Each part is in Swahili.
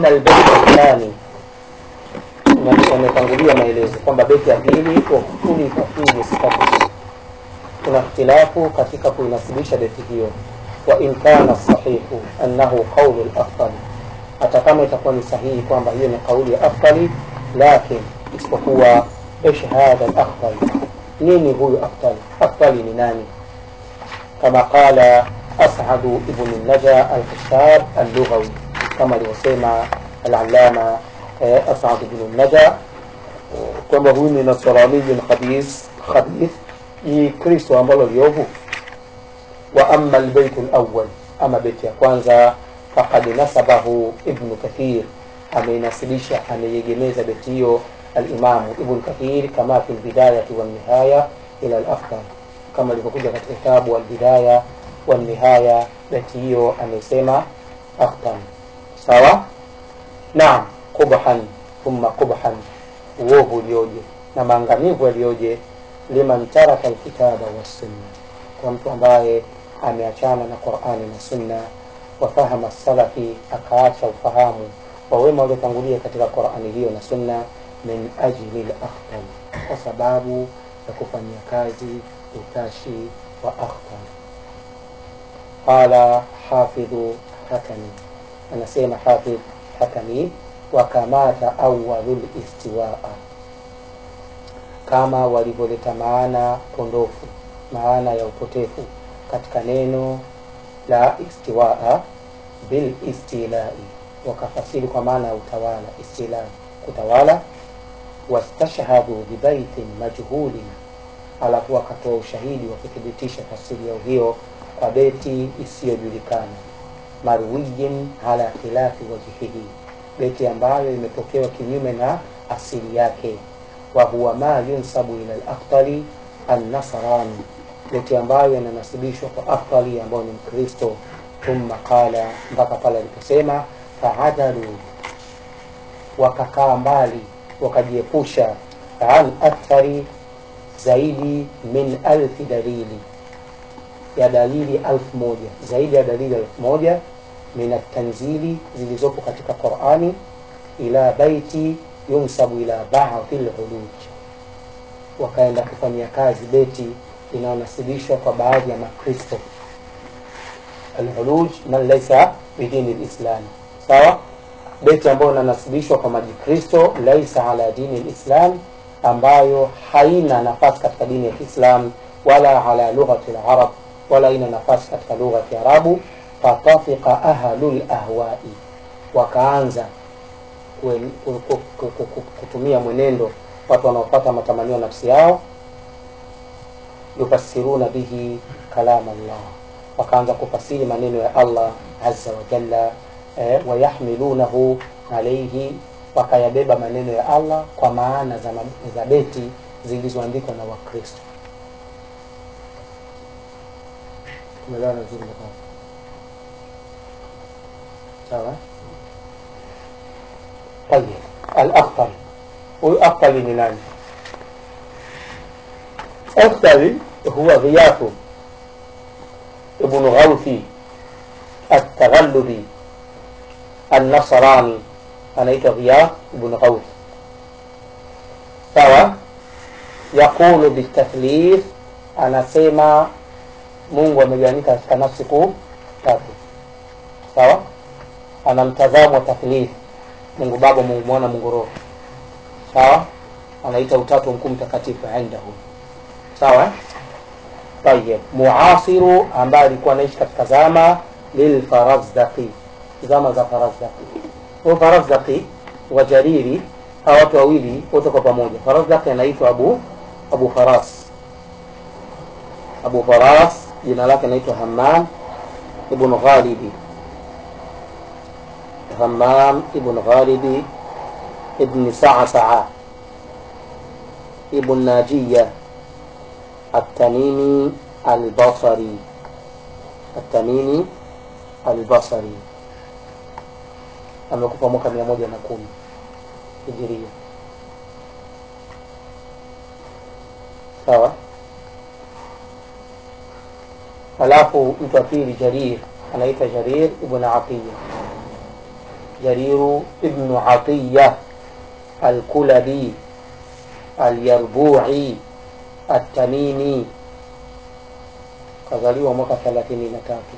albeti thani yametangulia maelezo kwamba beti ya pili wakutulifa fihi sifatu kuna ikhtilafu katika kuinasibisha beti hiyo wa in kana sahihu annahu qaulu lafdali hata kama itakuwa ni sahihi kwamba hiyo ni kauli ya afdali lakin isipokuwa ish hadha lafdali nini huyu afdali afdali ni nani kama qala asadu ibnu naja alkishab allughawi kama alivyosema alalama eh, asad ibnu naja kwamba huyu ni nasraniyun khabith khabith ni kristo ambalo liovu wa ama lbeitu lawal ama beti ya kwanza fakad nasabahu ibnu kathir ameinasibisha ameiegemeza beti hiyo alimamu ibnu kathir kama fi lbidayati walnihaya ila lafdal kama ilivyokuja katika kitabu albidaya walnihaya beti hiyo amesema afdal sawa naam qubhan thumma qubhan uovu ulioje na maangamivu yaliyoje liman taraka alkitaba wassunna kwa mtu ambaye ameachana na qurani na sunna wafahama salafi akaacha ufahamu wa wema waliotangulia katika qurani hiyo na sunna min ajli lakhtar kwa sababu ya kufanyia kazi utashi wa akhtar qala hafidhu hakami anasema hafidh hakami wakamata awalu listiwaa kama walivyoleta maana pondofu maana ya upotefu katika neno la istiwaa bil istilai wakafasiri kwa maana ya utawala istilai kutawala wastashhadu bibaitin majhulin alafu wakatoa ushahidi wakithibitisha tafsiri yao hiyo kwa beti isiyojulikana marwiyin ala khilafi wajihihi beti ambayo imepokewa kinyume na asili yake wa huwa ma yunsabu ila al-afdali an-nasrani beti ambayo inanasibishwa kwa afdali ambayo ni mkristo thumma qala mpaka pale aliposema faadalu wakakaa mbali wakajiepusha an akthari zaidi min alfi dalili ya dalili alfu moja zaidi ya dalili alfu moja min atanzili zilizopo katika qurani ila baiti yunsabu ila baadhi lhuluj wakaenda kufanyia kazi beti inayonasibishwa kwa baadhi ya makristo alhuluj man laisa bidini lislami sawa beti ambayo inanasibishwa kwa majikristo laisa ala dini lislam ambayo haina nafasi katika dini ya kiislam wala ala lughati larab wala haina nafasi katika lugha ya kiarabu fatafika ahlu lahwai wakaanza kutumia mwenendo watu wanaopata matamanio nafsi yao yufasiruna bihi kalam Allah wakaanza kufasiri maneno ya Allah azza wa jalla eh, wayahmilunahu alaihi wakayabeba maneno ya Allah kwa maana za, za beti zilizoandikwa na Wakristo. Tumeelewana vizuri mpaka sawa? Tayeb, al-Akhtari, huyu Akhtari ni nani? Akhtari huwa Ghiyafu ibnu Ghauthi At-Taghallubi An-Nasrani, anaitwa Ghiyaf ibn Ghauth. Sawa, yaqulu bitathlith, anasema Mungu amegawanyika katika nafsi kuu tatu. Sawa, ana mtazamo wa tathlith, Mungu Baba, Mungu Mwana, Mungu Roho. Sawa, anaita utatu mkuu mtakatifu indahu. Sawa, tayeb, muasiru ambaye alikuwa anaishi katika zama lilfarazdaqi, zama za Farazdaqi. Huyo Farazdaqi wa Jariri, hawa watu wawili wote kwa pamoja. Farazdaqi anaitwa Abu Abu Faras, Abu Faras jina lake anaitwa Hammam ibn Ghalibi, Hammam ibn Ghalibi ibn Sa'sa'a ibn Najiya التميمي البصري التميمي البصري amekufa mwaka mia moja na kumi hijiria sawa halafu mtu wa pili jarir anaitwa jarir ibn atiya jariru ibnu atiya alkulabi alyarbui altamimi kazaliwa mwaka thelathini na tatu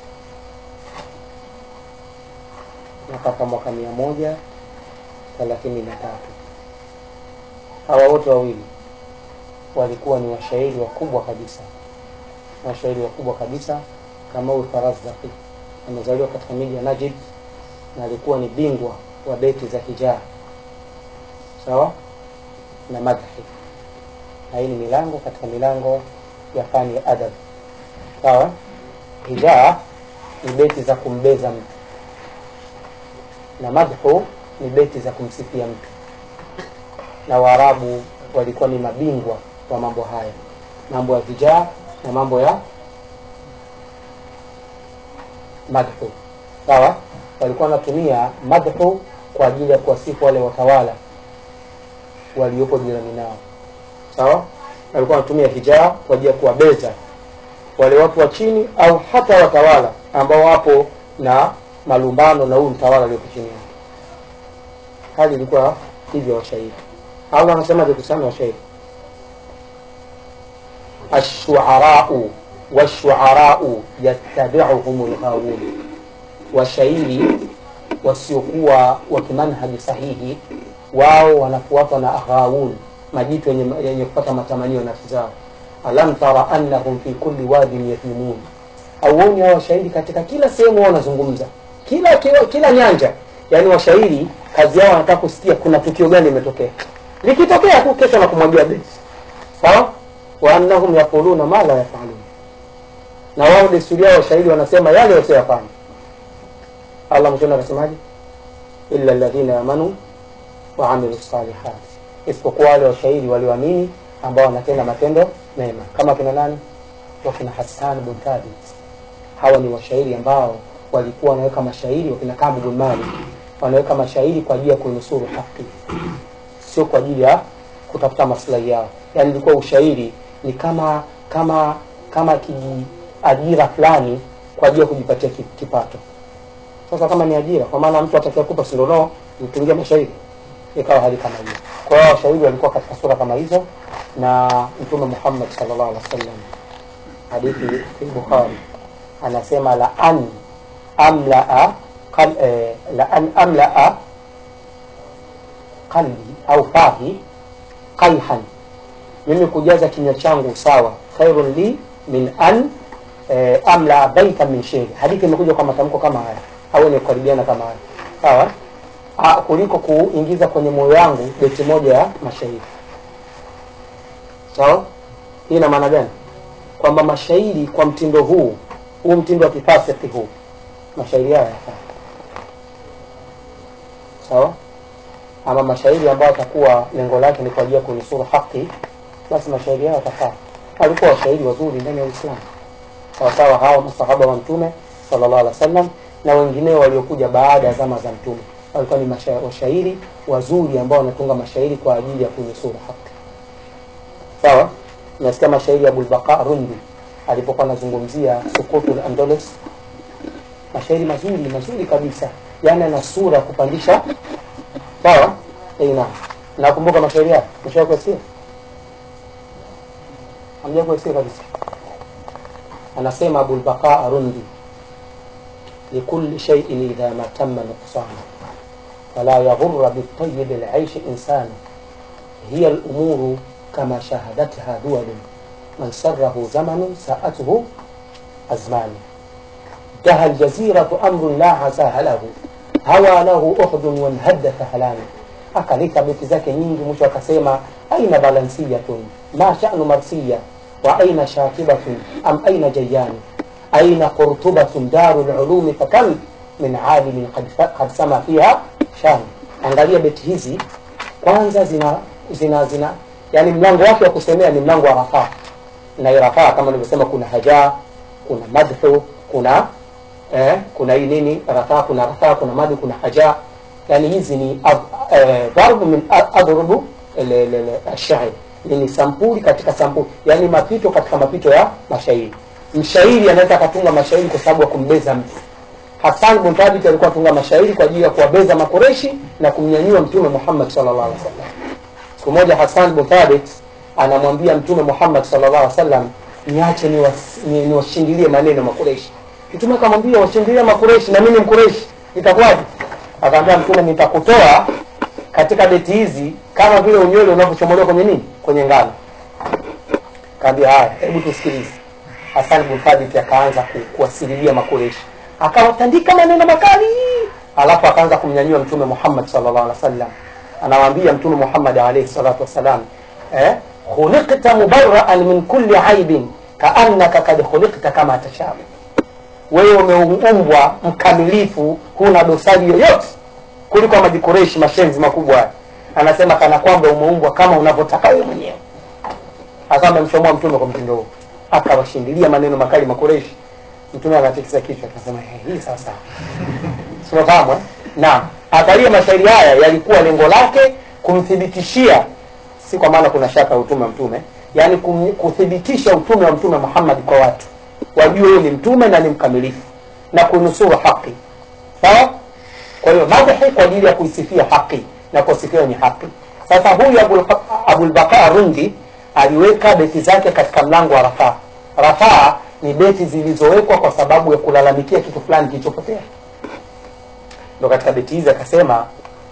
mpaka mwaka mia moja thelathini na tatu hawa wote wawili walikuwa ni washairi wakubwa kabisa washairi wakubwa kabisa kama huyu Farazdaqi amezaliwa katika miji ya Najd na alikuwa ni bingwa wa beti za hijaa sawa na madhi na hii ni milango katika milango ya fani ya adab sawa hijaa ni beti za kumbeza mtu na madhu ni beti za kumsifia mtu na waarabu walikuwa ni mabingwa wa mambo haya mambo ya vijaa na mambo ya madhu sawa walikuwa wanatumia madhu kwa ajili ya kuwasifu wale watawala waliopo jirani nao sawa walikuwa wanatumia hijaa kwa ajili ya kuwabeza wale watu wa chini au hata watawala ambao wapo na malumbano na huyu mtawala aliyopo chini yake hali ilikuwa hivyo washairi allah anasemaje kusana washairi ashuarau washuarau yattabiuhum lghawun washairi wasiokuwa wa kimanhaji sahihi wao wanafuatwa na aghawun majitu yenye, yenye kupata matamanio ya nafsi zao alam tara annahum fi kulli wadin yathimun auoni hao washairi katika kila sehemu wao wanazungumza kila, kila kila nyanja yaani washairi kazi yao wanataka kusikia kuna tukio gani limetokea likitokea tu kesho na kumwagia besi sawa wa annahum yaquluna ma la yafalun na wao desturi yao washairi wanasema yale wasioyafanya allah mwishoni akasemaje illa alladhina amanu wa amilu salihat isipokuwa wale washairi walioamini ambao wanatenda matendo mema kama kina nani wakina hasan bin thabit hawa ni washairi ambao walikuwa wanaweka mashairi wakina kabu bin malik wanaweka mashairi kwa ajili ya kuinusuru haki sio kwa ajili ya kutafuta maslahi yao yaani ilikuwa ushairi ni kama kama kama kiajira fulani kwa ajili ya kujipatia ki- kipato sasa kama ni ajira kwa maana mtu atakia kupa sindono mtungia mashairi ikawa hali kama hiyo kwa hiyo washairi walikuwa katika sura kama hizo na mtume muhammad sallallahu alaihi wasallam hadithi fi bukhari anasema la an amlaa qal, eh, la an amlaa qalbi au fahi qalhan mimi kujaza kinywa changu sawa khairun li min an eh, amla baita min sheri hadithi imekuja kwa matamko kama haya au ni kukaribiana kama haya sawa Ah, kuliko kuingiza kwenye moyo wangu beti moja ya mashairi sawa hii ina maana gani kwamba mashairi kwa mtindo huu huu mtindo wa kifasiki huu mashairi haya yafaa sawa ama mashairi ambayo atakuwa lengo lake ni kwa ajili ya kunusuru haki basi mashairi hayo yatafaa walikuwa washairi wazuri ndani ya uislamu sawasawa hawa masahaba wa mtume sallallahu alaihi wasallam na wengineo waliokuja baada ya zama za mtume walikuwa ni masha, washairi wazuri ambao wanatunga mashairi kwa ajili ya kunusuru haki sawa nasikia mashairi ya abulbaqa rundi alipokuwa anazungumzia sukutul andalus mashairi mazuri mazuri kabisa yani ana sura ya kupandisha sawa eh naam nakumbuka mashairi yake mshawahi kusikia hamja kusikia kabisa anasema abulbaqa rundi لكل شيء إذا ما تم نقصانه فلا يغر بالطيب العيش إنسان هي الأمور كما شاهدتها دول من سره زمن ساءته أزمان دها الجزيرة أمر لا عساها له هوى له أحد وانهد فهلان akaleta beti zake nyingi mwisho akasema aina balansiyatun ma sha'nu marsiya wa aina shakibatun am aina jayani aina qurtubatun daru lulumi fakam min alimin qad fa- qad sama fiha shan angalia beti hizi kwanza zina zina zina yani mlango wake wa kusemea ni mlango wa rafaa na hii rafaa kama nilivyosema kuna haja kuna madhu kuna eh, kuna hii nini rafaa kuna rafaa kuna madhu kuna haja yani hizi ni ad- eh, dharbu min a- adrubu le- le- le- ashairi ni sampuli katika sampuli yani mapito katika mapito ya mashairi mshairi anaweza akatunga mashairi kwa sababu ya kumbeza mtu Hassan bin Thabit alikuwa atunga mashairi kwa ajili ya kuwabeza makureshi na kumnyanyua mtume Muhammad sallallahu alaihi wasallam. Siku moja Hassan bin Thabit anamwambia mtume Muhammad sallallahu alaihi wasallam, niache niwas- ni- niwashindilie maneno makureshi. Mtume akamwambia washindilie makureshi na mimi ni mkureshi, itakuwaje? Akamwambia mtume, nitakutoa katika beti hizi kama vile unywele unavyochomolewa kwenye nini, kwenye ngano. Kaambia haya, hebu tusikilize. Hassan bin Thabit akaanza ku- kuwasililia makureshi, akawatandika maneno makali, alafu akaanza kumnyanyua mtume Muhammad sallallahu alaihi wasallam. Anawaambia mtume Muhammad alayhi salatu wassalam, eh, khuliqta mubarraan min kulli aibin kaannaka kad khuliqta kama tashaa, wewe umeumbwa mkamilifu, huna dosari yoyote kuliko majikureshi mashenzi makubwa haya. Anasema kana kwamba umeumbwa kama unavyotaka wewe mwenyewe akawa amemchomoa mtume kwa mtindo huo, akawashindilia maneno makali makureshi. Mtume anatikisa kichwa akasema, "Eh, hii sasa tunafahamu eh? Naam, angalia mashairi haya yalikuwa lengo lake kumthibitishia, si kwa maana kuna shaka ya utume wa mtume, yaani kum- kuthibitisha utume wa mtume Muhammad kwa watu wajue yeye ni mtume na ni mkamilifu na kunusuru haki. Sawa? Kwa hiyo madhi kwa ajili ya kuisifia haki na kusifiwa ni haki. Sasa huyu Abul Abul Baqa Rundi aliweka beti zake katika mlango wa rafaa. Rafaa ni beti zilizowekwa kwa sababu ya kulalamikia kitu fulani kilichopotea. Ndo katika beti hizi akasema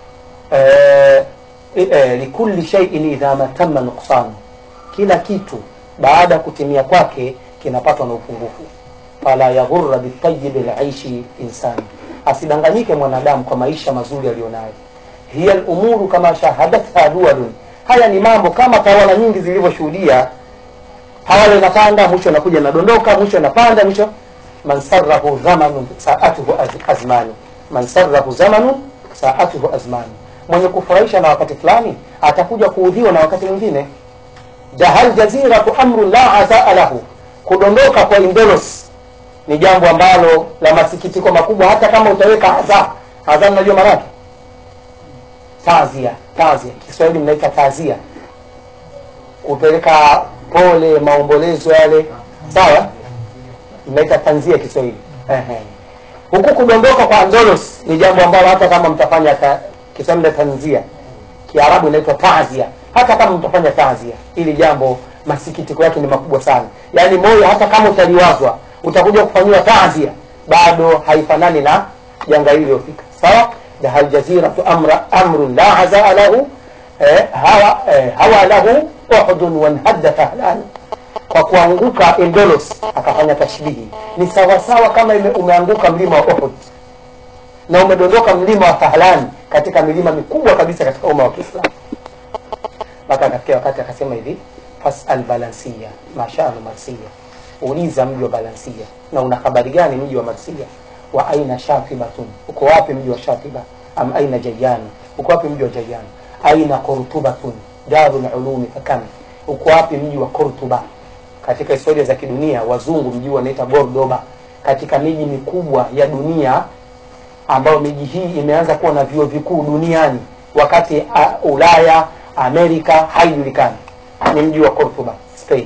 eh, eh, likulli shay'in idha ma tamma nuqsanu, kila kitu baada ya kutimia kwake kinapatwa na upungufu. Fala yaghurra bitayibi laishi insani, asidanganyike mwanadamu kwa maisha mazuri aliyonayo. Hiya lumuru kama shahadatha dualun, haya ni mambo kama tawala nyingi zilivyoshuhudia. Hawala inapanda mwisho inakuja inadondoka, mwisho inapanda mwisho. Man sarrahu zamanun saatuhu az- azmanu, man sarrahu zamanun saatuhu azmanu, mwenye kufurahisha na wakati fulani atakuja kuudhiwa na wakati mwingine. Jahal jaziratu amrun la azaa lahu, kudondoka kwa Indolos ni jambo ambalo la masikitiko makubwa, hata kama utaweka adha adha, mnajua maana yake tazia. Tazia Kiswahili mnaita tazia, kupeleka pole, maombolezo yale, sawa, mnaita tanzia Kiswahili. Ehe. Huku kudondoka kwa Andolos ni jambo ambalo hata kama mtafanya ta, Kiswahili na tanzia, Kiarabu inaitwa tazia. Hata kama mtafanya tazia, ili jambo masikitiko yake ni makubwa sana, yaani moyo, hata kama utaliwazwa utakuja kufanyiwa tazia, bado haifanani na janga hili lilofika. Sawa, dahal jaziratu amra amrun la azaa lahu eh, hawa eh, hawa lahu uhdun wanhadda fahlan kwa kuanguka Endolos akafanya tashbihi, ni sawasawa kama ime, umeanguka mlima wa Uhud na umedondoka mlima wa Fahlan, katika milima mikubwa kabisa katika umma wa Kiislamu. Mpaka akafikia wakati akasema hivi, fasal balansia mashanu marsia, uliza mji wa Balansia, na una habari gani mji wa Marsia? Wa aina shafibatun, uko wapi mji wa Shafiba? Am aina Jayyan, uko wapi mji wa Jayyan? Aina Qurtubatun darul ulumi fakam, uko wapi mji wa Qurtuba? Katika historia za kidunia wazungu mji huu wanaita Gordoba, katika miji mikubwa ya dunia ambayo miji hii imeanza kuwa na vyuo vikuu duniani wakati uh, Ulaya, Amerika haijulikani, ni mji wa Cordoba, Spain.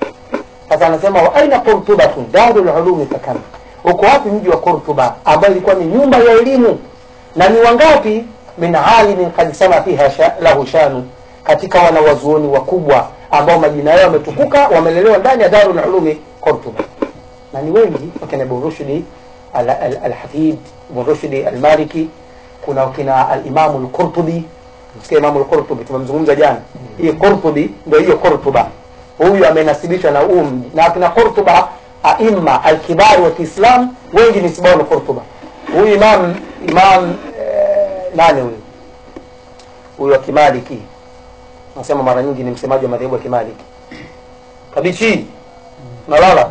Sasa anasema wa aina Cordobatun darul ulumi fakam, uko wapi mji wa Cordoba ambayo ilikuwa ni nyumba ya elimu, na ni wangapi min alimin kad sama fiha sha, lahu shanu, katika wanawazuoni wakubwa ambao majina yao yametukuka, wamelelewa ndani ya darul ulumi Cordoba, na ni wengi wakina Ibn Rushdi Alhafidh Ibn Rushdi Almaliki, kuna kina Alimamu Lqurtubi. Msikia Imamu Lqurtubi tumemzungumza jana. Hii Qurtubi ndio hiyo Qurtuba, huyu amenasibishwa na huu mji, na kina Qurtuba aima alkibari wa Kiislam wengi ni sibao na Qurtuba. Huyu imam imam eh, nani huyu huyu wa Kimaliki, nasema mara nyingi ni msemaji wa madhehebu ya Kimaliki, kabichi nalala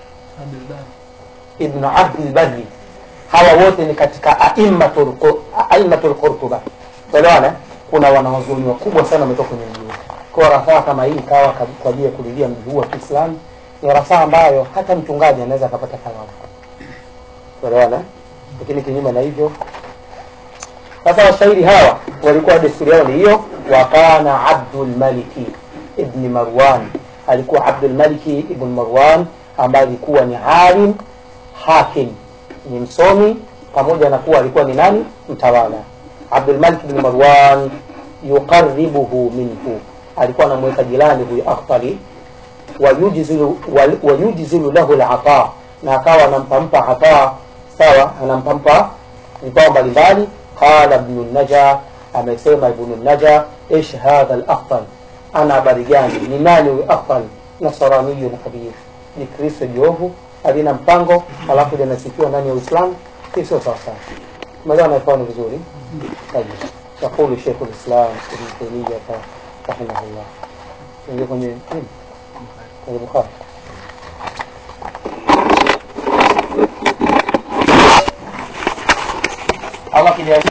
Ibn Abdul Barri, hawa wote ni katika aimmatul aimatul Qurtuba. Elewana, kuna wanawazuoni wakubwa sana wametoka kwenye mji huu. Kwa rafaa kama hii ikawa kwa ajili ya kulilia mji huu wa Kiislamu, ni rafaa ambayo hata mchungaji anaweza akapata thawabu. Elewana, lakini kinyume na hivyo sasa washairi hawa walikuwa desturi yao ni hiyo. Wakana Abdul Maliki ibn Marwan, alikuwa Abdul Maliki ibn Marwan ambaye alikuwa ni alim hakim ni msomi pamoja na kuwa alikuwa ni nani mtawala abdulmalik bni marwan yuqaribuhu minhu alikuwa anamweka jirani huyu akhtari wayujzilu wal- wayujzilu lahu lata na akawa anampampa ata sawa anampampa vipawa mbalimbali qala ibnu naja amesema ibnu naja ish hadha lakhtal ana habari gani ni nani huyu akhtal nasaraniyun khabir ni kristo jiovu alina mpango alafu linasifiwa ndani ya uislamu hii sio sawasawa umeelewa naifani vizuri طيب يقول شيخ الاسلام ابن تيميه رحمه الله ingia kwenye nini? kwenye bukhari Allah kijalia